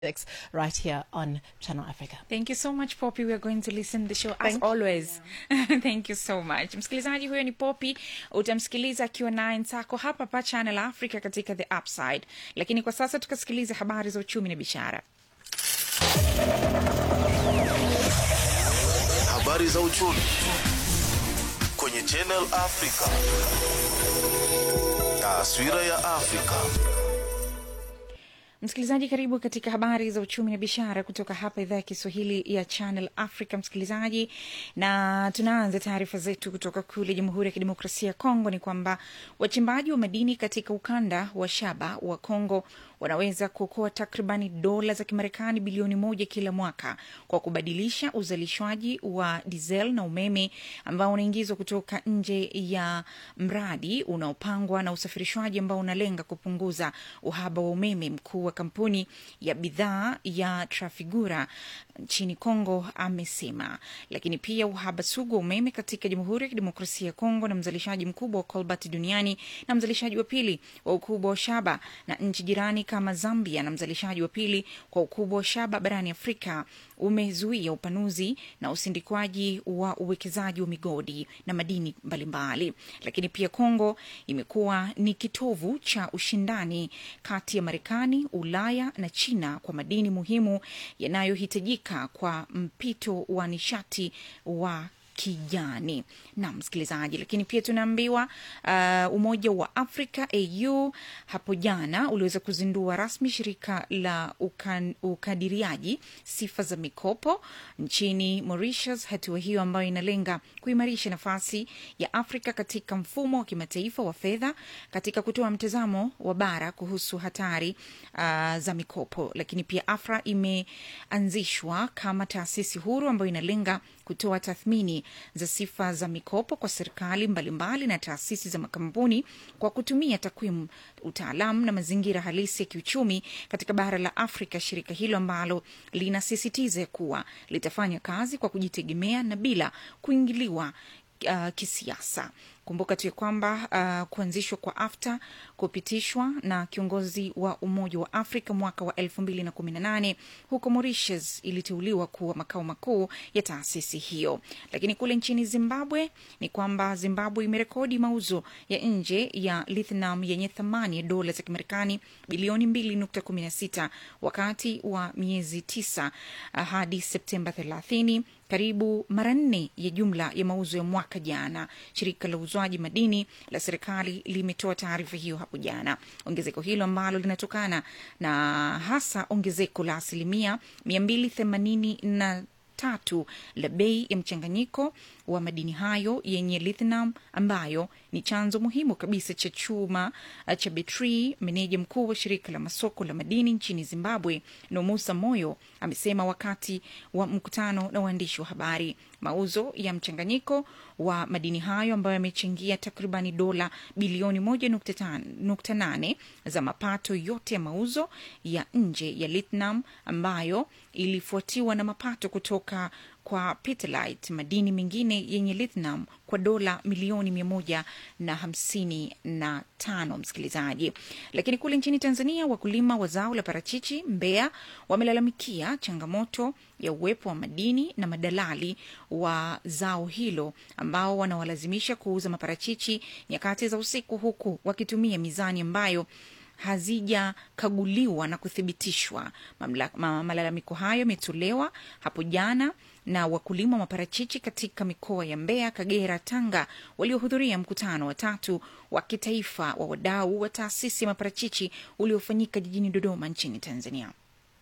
right here on Channel Africa. Thank you so much Poppy. We are going to listen the show as Thank always. Thank you so much. Msikilizaji huyo ni Poppy, utamsikiliza akiwa naye Nsako hapa pa Channel Africa katika The Upside. Lakini kwa sasa tukasikiliza habari za uchumi na biashara. Habari za uchumi kwenye Channel Africa. Taswira ya Afrika. Msikilizaji, karibu katika habari za uchumi na biashara kutoka hapa idhaa ya Kiswahili ya Channel Africa. Msikilizaji, na tunaanza taarifa zetu kutoka kule Jamhuri ya Kidemokrasia ya Kongo. Ni kwamba wachimbaji wa madini katika ukanda wa shaba wa Kongo wanaweza kuokoa takribani dola za Kimarekani bilioni moja kila mwaka kwa kubadilisha uzalishwaji wa diesel na umeme ambao unaingizwa kutoka nje ya mradi unaopangwa na usafirishwaji ambao unalenga kupunguza uhaba wa umeme. Mkuu wa kampuni ya bidhaa ya Trafigura nchini Kongo amesema. Lakini pia uhaba sugu wa umeme katika Jamhuri ya Kidemokrasia ya Kongo na mzalishaji mkubwa wa cobalt duniani na mzalishaji wa pili wa ukubwa wa shaba na nchi jirani kama Zambia na mzalishaji wa pili kwa ukubwa wa shaba barani Afrika umezuia upanuzi na usindikwaji wa uwekezaji wa migodi na madini mbalimbali. Lakini pia Kongo imekuwa ni kitovu cha ushindani kati ya Marekani, Ulaya na China kwa madini muhimu yanayohitajika kwa mpito wa nishati wa kijani na msikilizaji. Lakini pia tunaambiwa uh, Umoja wa Afrika AU hapo jana uliweza kuzindua rasmi shirika la ukan, ukadiriaji sifa za mikopo nchini Mauritius. Hatua hiyo ambayo inalenga kuimarisha nafasi ya Afrika katika mfumo wa kimataifa wa fedha katika kutoa mtazamo wa bara kuhusu hatari uh, za mikopo. Lakini pia AFRA imeanzishwa kama taasisi huru ambayo inalenga kutoa tathmini za sifa za mikopo kwa serikali mbalimbali na taasisi za makampuni kwa kutumia takwimu, utaalamu na mazingira halisi ya kiuchumi katika bara la Afrika. Shirika hilo ambalo linasisitiza kuwa litafanya kazi kwa kujitegemea na bila kuingiliwa uh, kisiasa. Kumbuka tu ya kwamba uh, kuanzishwa kwa AfTA kupitishwa na kiongozi wa Umoja wa Afrika mwaka wa elfu mbili na kumi na nane huko Mauritius iliteuliwa kuwa makao makuu ya taasisi hiyo. Lakini kule nchini Zimbabwe ni kwamba Zimbabwe imerekodi mauzo ya nje ya lithium yenye thamani ya dola za Kimarekani bilioni mbili nukta kumi na sita wakati wa miezi tisa uh, hadi Septemba thelathini karibu mara nne ya jumla ya mauzo ya mwaka jana. Shirika la uuzwaji madini la serikali limetoa taarifa hiyo hapo jana. Ongezeko hilo ambalo linatokana na hasa ongezeko la asilimia mia mbili themanini na tatu la bei ya mchanganyiko wa madini hayo yenye lithium ambayo ni chanzo muhimu kabisa cha chuma cha betri. Meneja mkuu wa shirika la masoko la madini nchini Zimbabwe, Nomusa Moyo, amesema wakati wa mkutano na waandishi wa habari, mauzo ya mchanganyiko wa madini hayo ambayo yamechangia takribani dola bilioni moja nukta nane za mapato yote ya mauzo ya nje ya lithium ambayo ilifuatiwa na mapato kutoka kwa petalite, madini mengine yenye lithium kwa dola milioni mia moja na hamsini na tano. Msikilizaji, lakini kule nchini Tanzania, wakulima wa zao la parachichi Mbeya wamelalamikia changamoto ya uwepo wa madini na madalali wa zao hilo ambao wanawalazimisha kuuza maparachichi nyakati za usiku, huku wakitumia mizani ambayo hazijakaguliwa na kuthibitishwa. Ma, malalamiko hayo yametolewa hapo jana na wakulima wa maparachichi katika mikoa ya Mbeya, Kagera, Tanga waliohudhuria mkutano wa tatu wa kitaifa wa wadau wa taasisi ya maparachichi uliofanyika jijini Dodoma nchini Tanzania.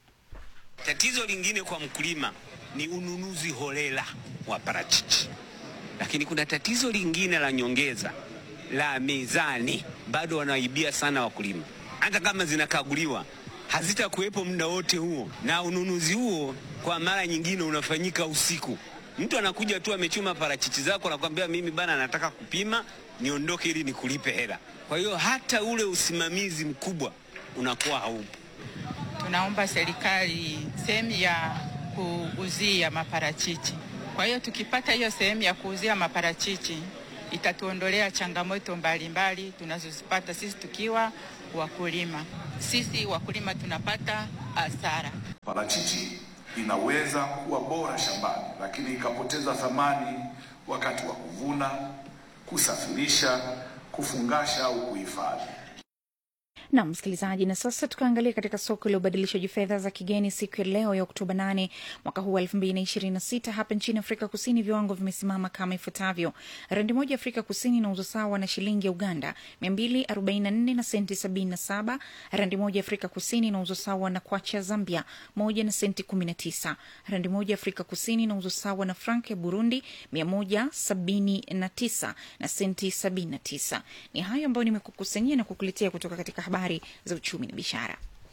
Tatizo lingine kwa mkulima ni ununuzi holela wa parachichi, lakini kuna tatizo lingine la nyongeza la mizani, bado wanaibia sana wakulima. Hata kama zinakaguliwa hazitakuwepo muda wote huo, na ununuzi huo kwa mara nyingine unafanyika usiku. Mtu anakuja tu amechuma parachichi zako, anakuambia mimi bana, nataka kupima niondoke ili nikulipe hela. Kwa hiyo hata ule usimamizi mkubwa unakuwa haupo. Tunaomba serikali sehemu ya kuuzia maparachichi. Kwa hiyo tukipata hiyo sehemu ya kuuzia maparachichi itatuondolea changamoto mbalimbali tunazozipata sisi tukiwa wakulima. Sisi wakulima tunapata hasara. Parachichi inaweza kuwa bora shambani, lakini ikapoteza thamani wakati wa kuvuna, kusafirisha, kufungasha au kuhifadhi. na msikilizaji, na sasa tukaangalia katika soko la ubadilishaji fedha za kigeni siku ya leo ya Oktoba 8 mwaka huu wa 2026 hapa nchini Afrika Kusini, viwango vimesimama kama ifuatavyo: randi moja ya Afrika Kusini inauzwa sawa na shilingi ya Uganda 244 na senti 77. Randi moja ya Afrika Kusini inauzwa sawa na kwacha ya Zambia moja na senti 19. Randi moja ya Afrika Kusini inauzwa sawa na frank ya Burundi 179 na senti 79. Ni hayo ambayo nimekukusanyia na kukuletea kutoka katika habari za uchumi na biashara.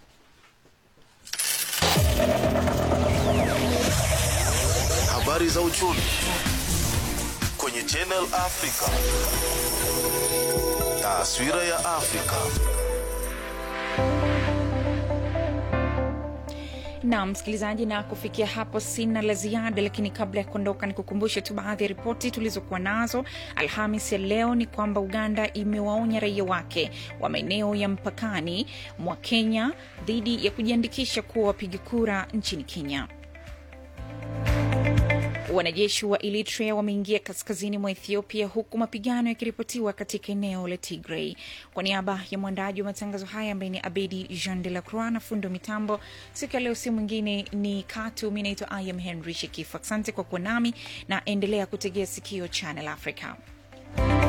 Habari za uchumi kwenye Channel Africa. Taswira ya Afrika. na msikilizaji, na kufikia hapo sina la ziada, lakini kabla ya kuondoka, ni kukumbushe tu baadhi ya ripoti tulizokuwa nazo Alhamis ya leo. Ni kwamba Uganda imewaonya raia wake wa maeneo ya mpakani mwa Kenya dhidi ya kujiandikisha kuwa wapiga kura nchini Kenya. Wanajeshi wa Eritrea wameingia kaskazini mwa Ethiopia huku mapigano yakiripotiwa katika eneo la Tigray. Kwa niaba ya mwandaji wa matangazo haya ambaye ni Abedi Jean de la Croix na fundo mitambo siku ya leo, si mwingine ni Katu. Mi naitwa I am Henry Shekifu. Asante kwa kuwa nami na endelea kutegea sikio Channel Africa.